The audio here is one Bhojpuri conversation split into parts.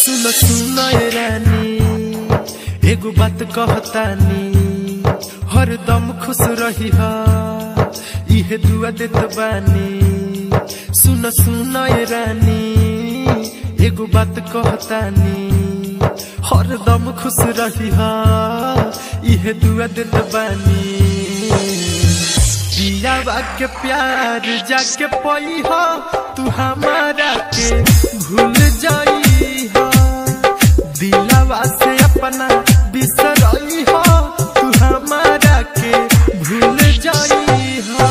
सुन सुन ए रानी एगो बात कहतानी हरदम खुश रही हा इहे दुआ देत बानी सुन सुन ए रानी एगो बात कहतानी हरदम खुश रही हा इहे दुआ देत बानी दियावा के प्यार जाके पई हो तू हमारा के भूल जाई हो दिलावा से अपना बिसरई हो तू हमारा के भूल जाई हो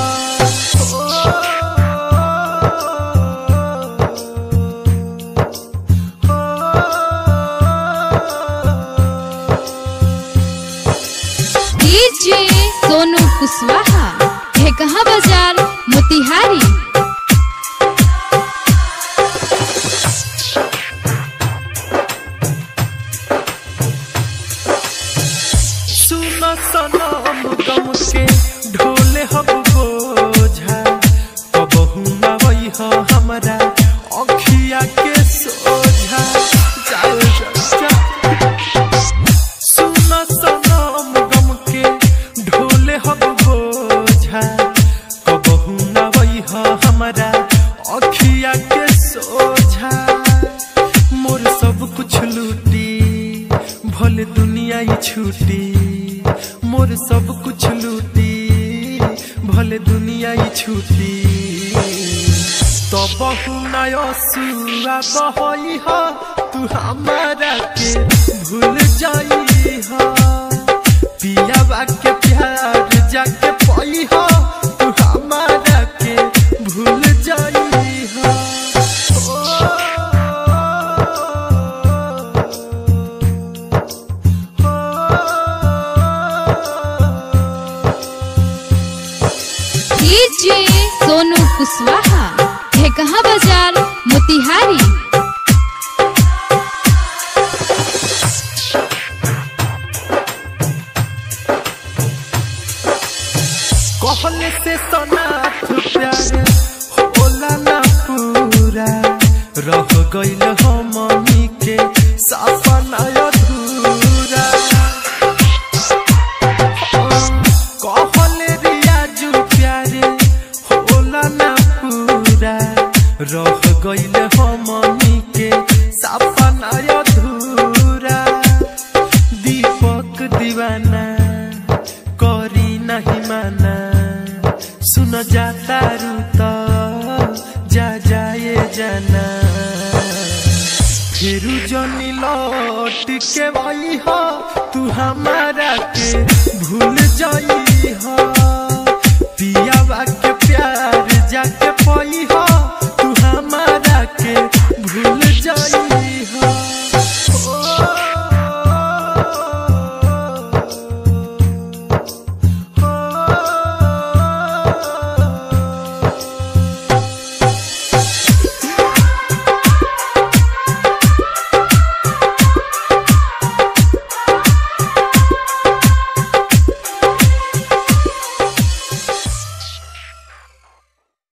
डीजे सोनू कुशवाहा ढेकहा बाजार मोतिहारी सुन सनम गम के ढोले हब बोझा कबहू ना वही हो हमरा अखिया के सोझा चल जा सुन सनम गम के ढोले हब बोझा कबहू ना वही हो हमरा अखिया के सोझा मोर सब कुछ लूटी भले दुनिया ही छूटी मोर सब कुछ लूटी भले दुनिया ही छूटी तो बहु नयसुआ बहई हो तू हमारा के भूल जाई हो पियावा के प्यार जाके पई हो तू हमारा के भूल जाई हो डीजे सोनू कुशवाहा ढेकहा बाजार मोतिहारी कहले से सनाथ प्यारे होला ना पूरा रह गइल हो मम्मी के सपना अधूरा कहले रियाजू प्यारे होला ना पूरा रह गइल हो मम्मी के सपना अधूरा दीपक दीवाना करी नहीं माना सुन जाता रूता जा जाए जाना फिर जनी लौट के वही हो तू हमारा के भूल जाई हो पियावा के प्यार जाके पई हो